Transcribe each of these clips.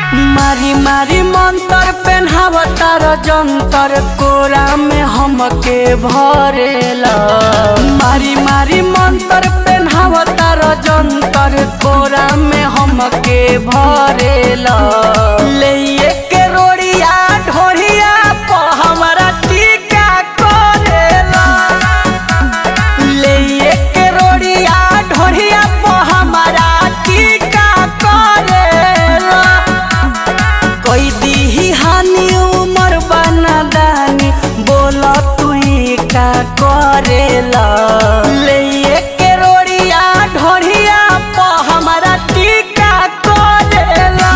मारी मारी मंतर पेन्हावतार जंतर कोरा में हमके भरेला मारी मारी मंतर पेन्हावतार जंतर कोरा में हमके भरेला ले के रोड़िया ढोरिया प हमरा टीका करेला ले के रोड़िया ढोरिया प हमरा टीका करेला कोई दीही हानि उमर बना दानी बोला तू ही का करेला ले के रोड़िया ढोरिया प हमरा टीका करेला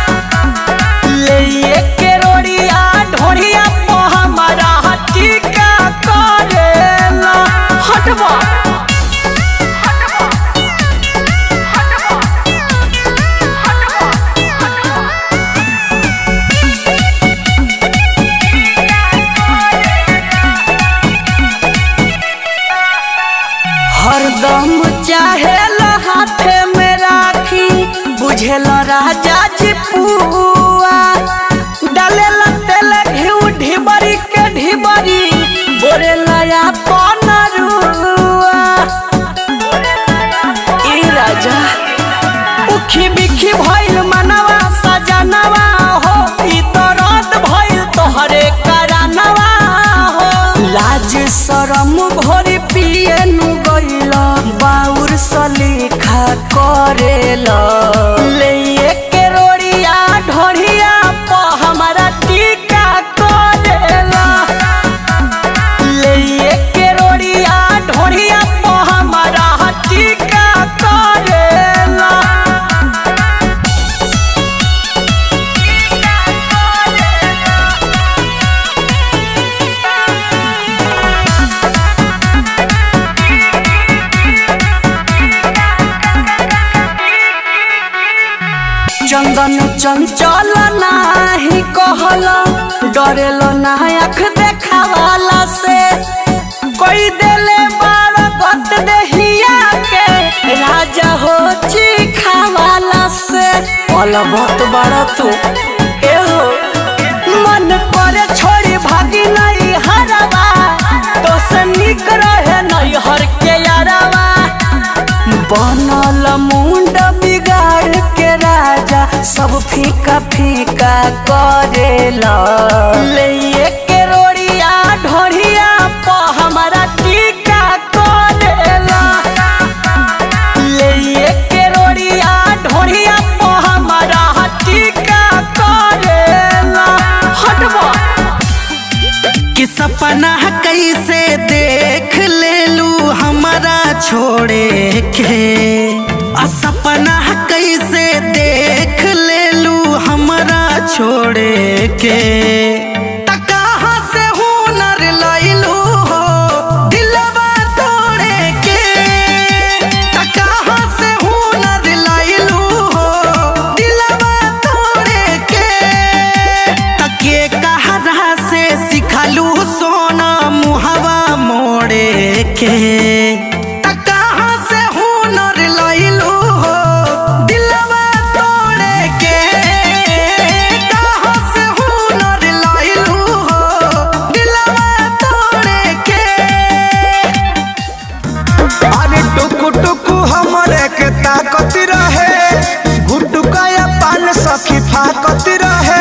ले के रोड़िया ढोरिया प हमरा टीका करेला हटवा हरदम चाहेल हाथे में राखी बुझेल राजा जी पुआ डालेल तेल घिउ ढिबरी के ढिबरी बोरेला अपन रुआ ई राजा उखी बिखी भइल मनवा सजनवा हो ई तो रात भइल तोहरे करानवा हो लाज शरम भोरी पिए नु गइल बाउर सलीखा करेला ले के रोड़िया ढोरिया प हमरा टीका करेला ले के रोड़िया ढोरिया प हमरा टीका करेला चंदन चंचल नाही कहल डरेल ना आँख देखावाला से कोई देले बार गत देहिया के राजा हो चिखावाला से पल बहुत बड़ा तू एहो मन करे छोड़ी भागी नहीं हरवा तो से निक रहे नहीं हर के यारवा बनल मुंड बिगाड़ के राजा सब फीका फीका करेला ले के रोड़िया ढोरिया प हमरा टीका करेला ले के रोड़िया ढोरिया प हमरा टीका करेला हटवा कि सपना कैसे देख लेलू हमारा छोड़े के आ सपना कैसे देख लेलू हमारा छोड़े के त कहाँ से हुनर लैलू हो दिलवा तोड़े के त कहाँ से हुनर लैलू हो दिलवा तोड़े के तके कहरा से सिखलू सोना मुहवा मोड़े के त कहाँ से हुनर लैलू हो दिलवा तोड़े के कहाँ से हुनर लैलू हो दिलवा तोड़े के अरे टुकु टुकु हमरे के ताकत रहे गुटुका या पान सखी फाकत रहे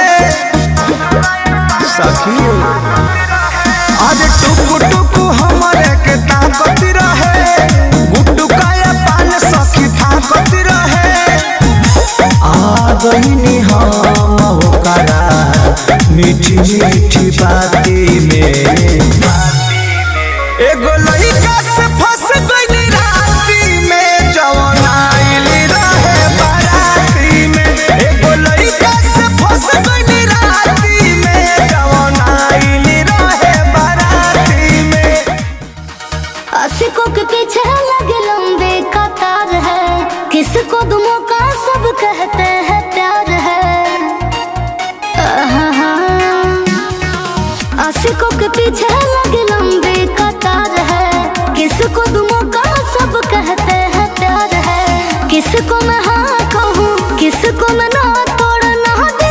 सखी अरे टुकु टुकु हमरे के ताकत रहे गुटुका या पान सखी फाकत रहे आ गईनी हम होकरा मीठी मीठी बाती में एगो लइका से फंस गइली राती में जवन आइली रहे बाराती में एगो लइका से फंस गइली राती में जवन आइली रहे बाराती में आशिकों के पीछे लगे लंबे कतार है किसको दुमों का सब कहते हैं प्यार है आहा। आशिकों के पीछे लगे लंबे कतार है किसको दुमों का सब कहते हैं प्यार है किसको मैं हाँ कहूँ किसको मैं ना तोड़ना दे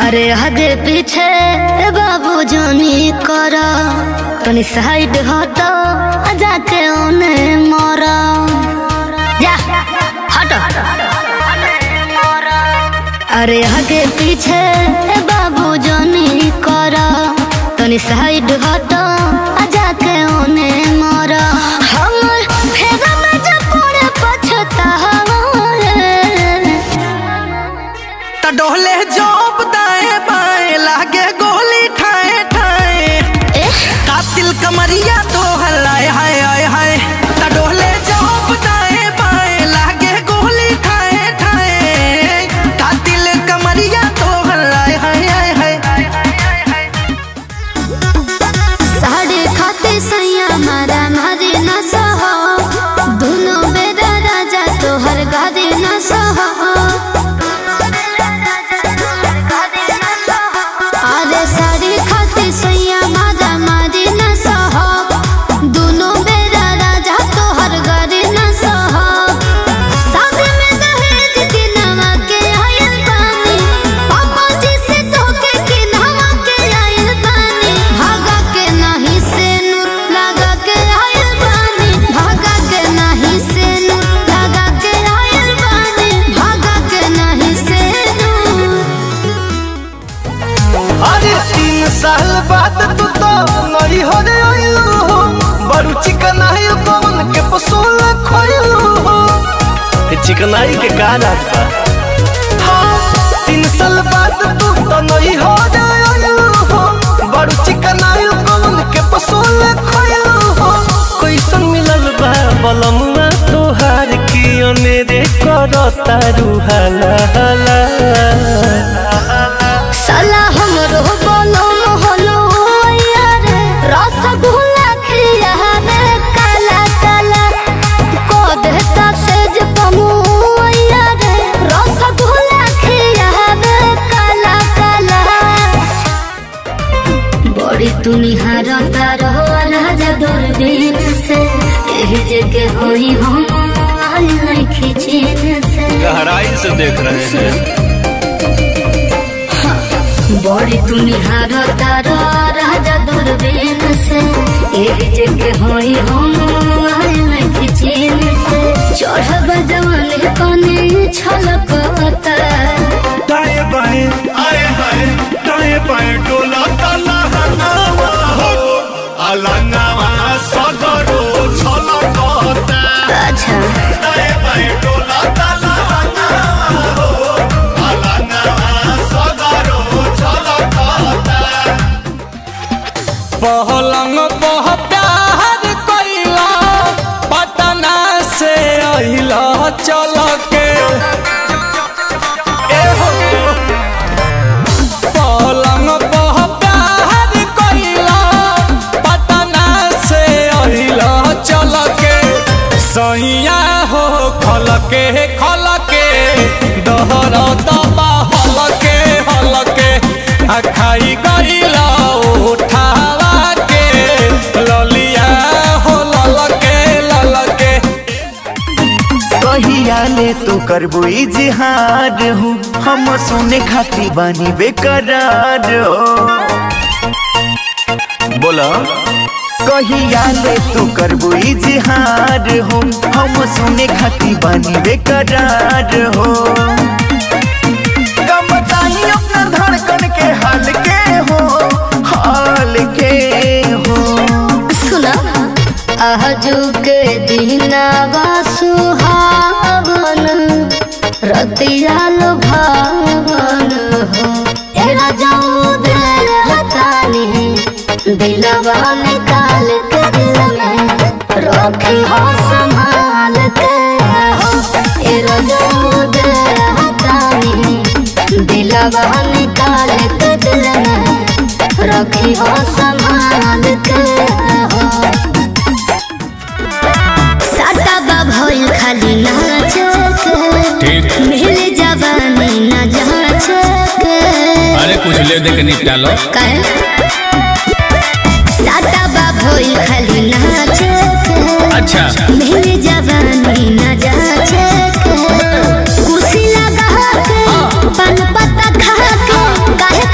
अरे आगे पीछे बाबू जानी करा तनी साइड हटो जाके ओने मरा जा हटो अरे आगे पीछे बाबू जानी करा तनी साइड हटो जाके ओने मरा हमर फेरा में जब पड़े पछतावा त डोले जॉब दाएं बाएं लागे गोली ठाए ठाए कातिल कमरिया तो हल्लाए हाय हाय हाय त डोले जॉब दाएं बाएं लागे गोली ठाए ठाए कातिल कमरिया तो हल्लाए हाय हाय हाय साढ़े खाते सैया मारा मारे न सहो दोनों बेरा राजा तोहर गारे न सहो अरे साढ़े खाते सैया मारा मारे न सहो दोनों बेरा राजा तोहर गारे न सहो शादी में दहेज के नवा के आयल बानी पापा जी से धोखे के नवा के आयल बानी भागा के नहीं से नूर लगा के आयल बानी भागा के नहीं से नूर लगा के आयल बानी भागा के नहीं से नूर अरे तीन साल बाद तू तो नई हो रे आइलू हो बड़ू चिकनाई कौन के पसोल खोइलू हो चिकनाई के का राज बा हाँ तीन साल बाद तू तो नई हो रे आइलू हो बड़ू चिकनाई कौन के पसोल खोइलू हो कैसन मिलल बा बलमुआ तोहार की अनेरे करता रुहाला हाला साला हमरो बोलो मोहलो यार रसगुल्ला खिया रे काला काला को देता सेज पमु यार रसगुल्ला खिया रे काला काला बड़ी तुनिहार तारो राजा दूरबीन से एही जगह होई हम आल नहीं खिचीन से गहराई से देख रहे हैं बड़ी तुनिहार तारो राजा दूरबीन से एक जगह होई हम आयल खिचीन से चढ़ब जवान कने छलकता दाएं बाएं आए हाय दाएं बाएं डोला ताला हनावा हो अलंगावा सगरो छलकता अच्छा दाएं बाएं डोला ताला हनावा हो अलंगावा सगरो छलकता पहलंग पह प्यार कइला पटना से अहिला चल के ए हो पहलंग पह प्यार कइला पटना से अहिला चल के सैया हो खल के खल के दहर दबा हल के हल के आ खाई गइला उठावा के ललिया हो लल के लल के कहिया ले तो करबो इजहार हूँ हम सोने खाती बानी बेकरार हो बोला कहिया ले तू करबो इजहार हो हम सोने खाती बानी बेकरार हो कम बताई अपना धड़कन के हाल के हो हाल के हो सुना आजू के दिनावा सुहावन रतिया भावन हो एरा जाऊ दिल हतानी दिलवा निकाल के दिल में रखी हो संभाल के हो एरा जाऊ दिल हतानी दिलवा निकाल के दिल में रखी हो संभाल के हो साटा बा भइल खाली नाच के मिल जवानी न जाच के अरे कुछ ले दे के निपटा लो काहे साटा बा भइल खाली नाच के अच्छा मिल जवानी न जाच के कुर्सी लगा के पान पत्ता खा के काहे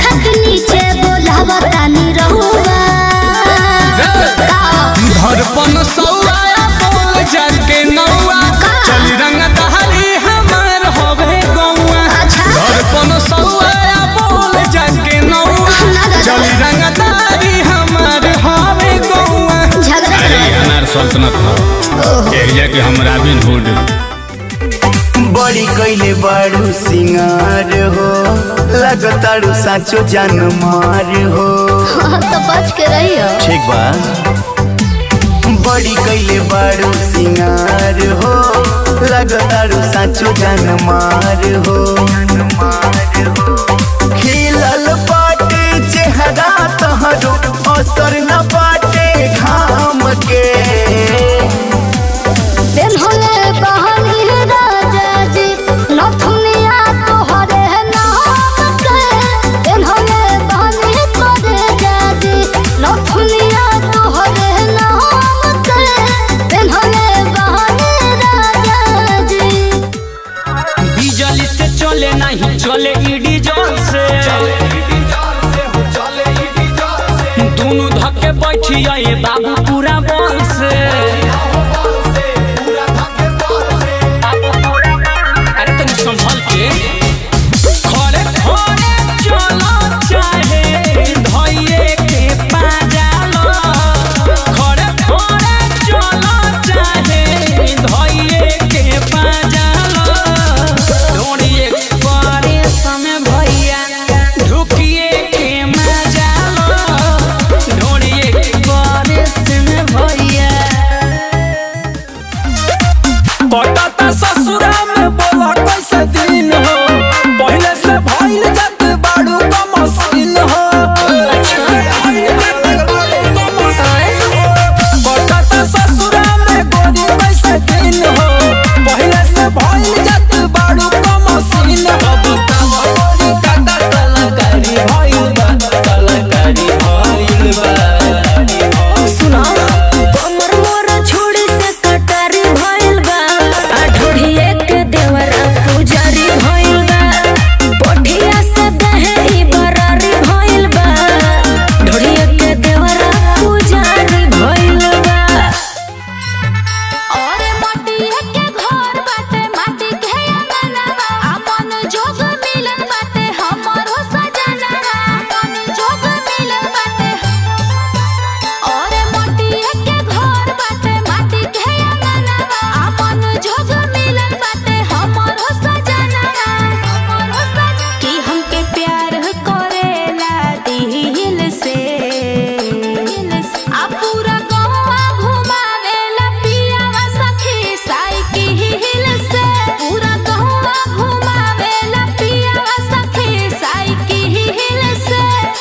सल्तनत ह एक जाके हम रॉबिन हुड बड़ी कैले बारू सिंगार हो लगतारू साचो जान मार हो तो बच के रहियो ठीक बा बड़ी कैले बारू सिंगार हो लगतारू साचो जान मार हो खिलल बाटे चेहरा तहरो असर न बाटे घाम के दिन होले बहनी राजा जी नथुनिया तोहरे नाम के दिन होले बहनी तोरे जाजी नथुनिया तोहरे नाम के दिन होले बहनी राजा जी बिजली से चले नहीं चले ईडी जल से दोनों धक्के बैठी आए बाबू पूरा बल से अरे तनी संभल के खड़े खड़े चलो चाहे धइये के पाजालो खड़े खड़े चलो चाहे धइये के पाजालो डोरी एक्सप्रेस में भैया ढुकिए के मजालो डोरी एक्सप्रेस में भैया पटाता ससुरा में बोला कैसे दिन हो पहले से भइल जात बाड़ू का मशीन हो पटाता ससुरा में गोरी कैसे दिन हो पहले से भइल जात बाड़ू का मशीन हो बतावा गोरी काटा कलाकारी भइल बा कलाकारी भइल बा सुना कमर मोर छोड़ी से कटारी भइल बा आ ढोढ़िए के देवरा पुजारी भइल बा पोठिया से दहेरी बरारी भइल बा ढोढ़िए के देवरा पुजारी भइल बा और मटिया के घर बाटे माटी के अंगनवा अपन जोग मिलन बाटे हमरो सजनवा अपन जोग मिलन बाटे और मटिया के घर बाटे माटी के अंगनवा अपन जोग मिलन बाटे हमरो सजनवा हमरो सजनवा कि हमके प्यार करेला दिल से आ पूरा गौवा घुमावेला पियावा सखी साइकिल से पूरा गौवा घुमावेला पियावा सखी साइकिल से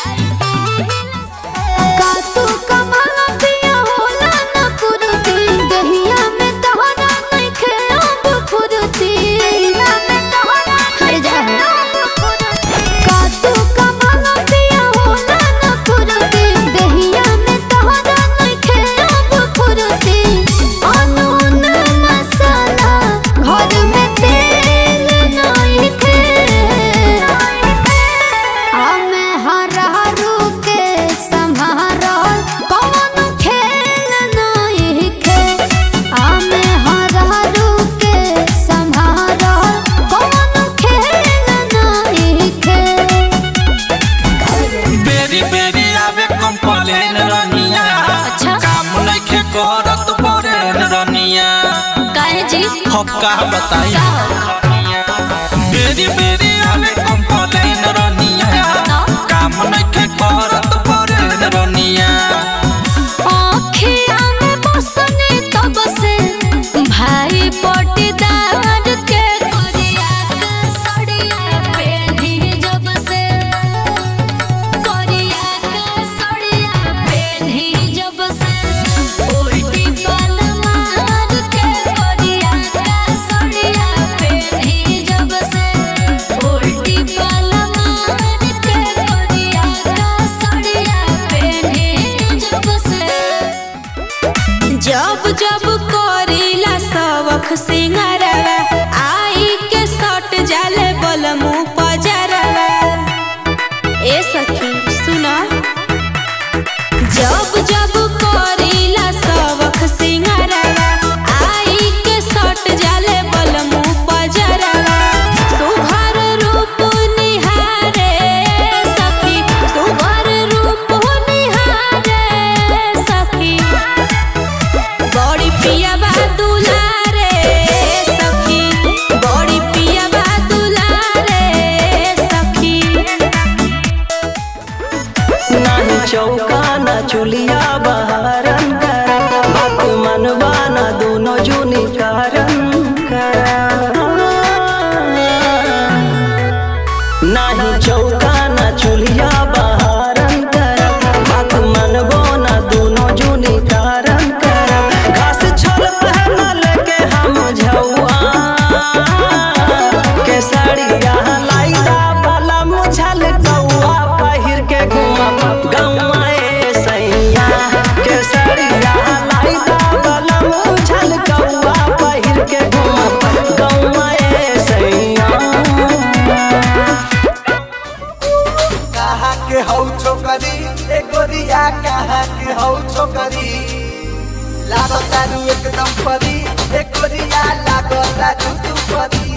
का तू कमाला पिया होला न कुरुती दहिया में तोहरा नइखे अब फुरुती दहिया में तोहरा हर जा का तू कमाला पिया होला न कुरुती दहिया में तोहरा नइखे अब फुरुती अनून मसाला घर में तेल नइखे हमें हरारू के संभारल कौन खेल नहीं खे हमें हरारू के संभारल कौन खेल नहीं खे बेरी बेरी आवे कंप्लेन रनिया अच्छा। काम नइखे करत परेन रनिया काहे जी हम का बताई बेरी बेरी आवे कंप्लेन रनिया काम नइखे करत परेन रनिया आँखिया में बसने तब से भाई पटीदार के करिया के सड़िया पेढ़ी जब से करिया के सड़िया पेढ़ी जब से उल्टी बाल मार के करिया के सड़िया पेढ़ी जब से उल्टी बाल मार के करिया के सड़िया पेढ़ी जब से जब जब करीला सबख सिंगारवा आई के सट जाले बलमु पजरवा ए सखी सुना जब जब करीला सबख सिंगारवा आई के सट जाले बलमु पजरवा सुभर रूप निहारे सखी सुभर रूप निहारे सखी बड़ी गोरिया लागता तू तू पतिया